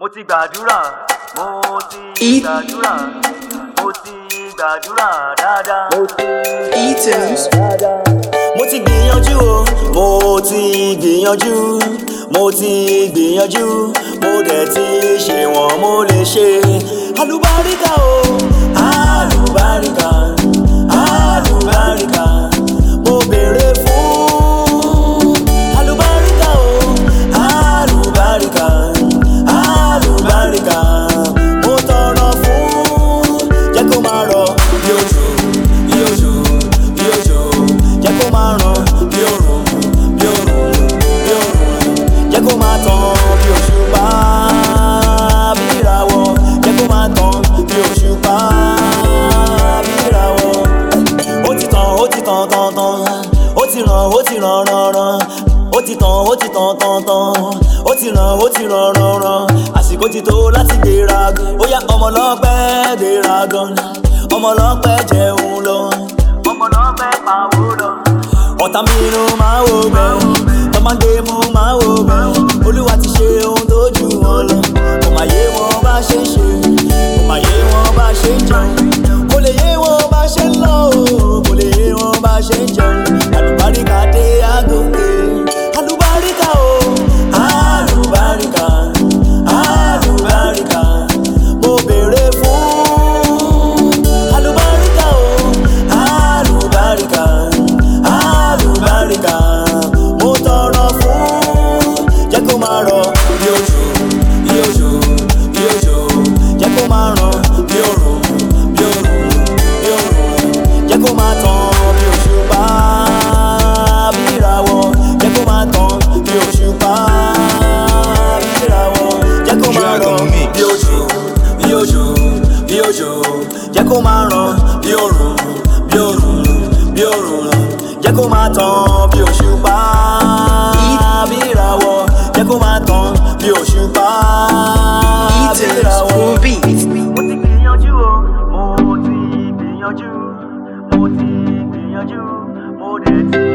mo ti gbàdúrà mo ti Eat. gbàdúrà mo ti gbàdúrà dáadáa. E-tunes. mo ti gbìyànjú o mo ti gbìyànjú mo ti gbìyànjú mo dẹ̀ ti ṣe wọ́n mo lè ṣe alùbáríkà o alùbáríkà alùbáríkà mo béèrè fún alùbáríkà o alùbáríkà alùbáríkà mo tọrọ fún jẹ́ kó máa rọ̀ bí òjò bí òjò bí òjò jẹ́ kó máa ràn bí òrùn bí òrùn bí òrùn jẹ́ kó máa tàn bí òṣùpá bí ìràwọ̀ jẹ́ kó máa tàn bí òṣùpá bí ìràwọ̀ ó ti tàn ó ti tàn tàn tàn ó ti ràn ó ti ràn ràn ràn ó ti tàn ó ti tàn tàn tàn ó ti ràn ó ti ràn ràn ràn àsìkò ti tó láti gbéra ó yá ọmọ lọ́pẹ́ gbéra gan ọmọ lọ́pẹ́ jẹun lọ ọmọ náà fẹ́ pawó lọ. ọ̀tá mi inú máa wò bẹ́ẹ̀ tọ́mọdé mú máa wò bẹ́ẹ̀ olúwa ti ṣe ohun tó jù wọn lọ kò má yé wọn bá ṣe ń ṣe kò má yé wọn bá ṣe ń jẹun kò lè yé wọn bá ṣe ń lọ o kò lè yé wọn bá ṣe ń jẹun àlùbáríkà dé àgòkè àlùbáríkà o àlùbáríkà àlùbáríkà mo béèrè fún àlùbáríkà o àlùbáríkà àlùbáríkà mo tọrọ fún jẹ́ kó máa rọ̀ bí òjò bí òjò bí òjò jẹ́ kó máa ràn bí òrùn bí òrùn bí òrùn jẹ́ kó máa tàn bí òṣùpá bí ìràwọ̀ jẹ́ kó máa tàn bí òṣùpá bí ìràwọ̀ jẹ́ kó máa rọ̀ bí òjò bí òjò bí òjò jẹ́ kó máa ràn bí òrùn bí òrùn bí òrùn jẹ́ kó máa tàn bí òṣùpá bí ìràwọ̀ jẹ́ kó máa tàn bí òṣùpá bí E-tunes. ìràwọ̀. Full beats. mo ti gbìyànjú o mo ti gbìyànjú mo ti gbìyànjú mo dẹ̀ ti